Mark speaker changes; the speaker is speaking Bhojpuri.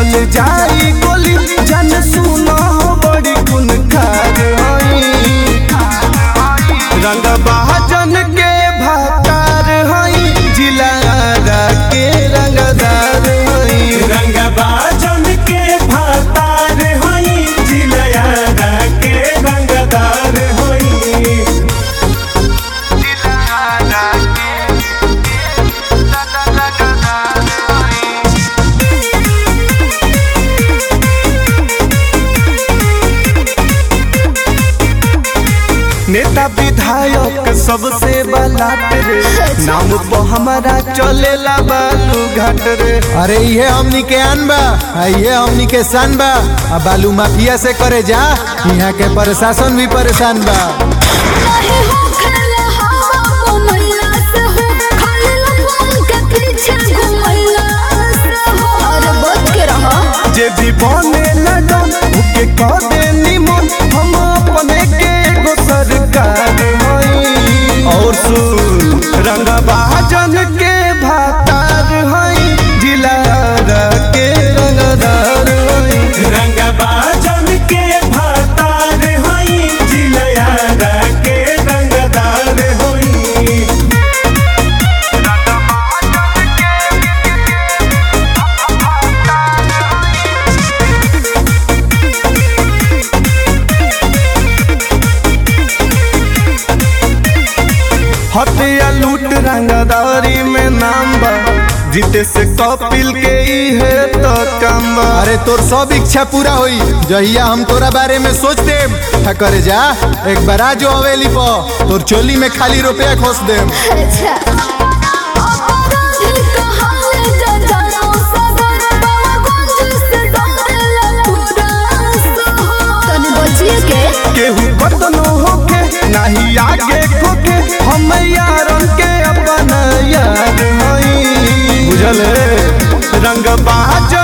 Speaker 1: चल जाई गोली जन सुनो बड़ी गुन खार हई रंग बहाजन के भातार हई जिलारा के रंगदार हई
Speaker 2: रंगबाजन के भातार होई जिलयारा के रंगदार होई
Speaker 1: नेता विधायक सबसे बलाट रे नाम तो हमारा चलेला बालू घाट रे
Speaker 3: अरे ये हमनी के आन बा आ ये हमनी के सान बा आ बालू माफिया से करे जा यहाँ के प्रशासन भी परेशान बा
Speaker 4: नहीं हो खेला हवा बनैला से हो खाली लफन के पीछे घुमैला से हो अरे बच के रहो
Speaker 1: जे भी बने न डन उके कह दे निमन हम अपने के एगो सरकार हई और सुन रंगबाजन के भातार हई जिलारा के रंगदार हई
Speaker 2: रंगबाजन के भातार होई जिलयारा के रंगदार होई
Speaker 1: हत्या लूट रंगदारी में नाम बा जीते से कपिल के ही है तो काम बा
Speaker 3: अरे तोर सब इच्छा पूरा होई जहिया हम तोरा बारे में सोच दे था करे जा एक बार आ जो हवेली पर तोर चोली में खाली रुपया खोस दे
Speaker 4: अच्छा अपराधी कहाले जजानो सगर बाबूगंज से डरेला पूरा शहर तनी बचिए के
Speaker 1: केहू बदनो होके नहीं आगे खोके हम यारन के अपन यार हई बुझल रंग बाज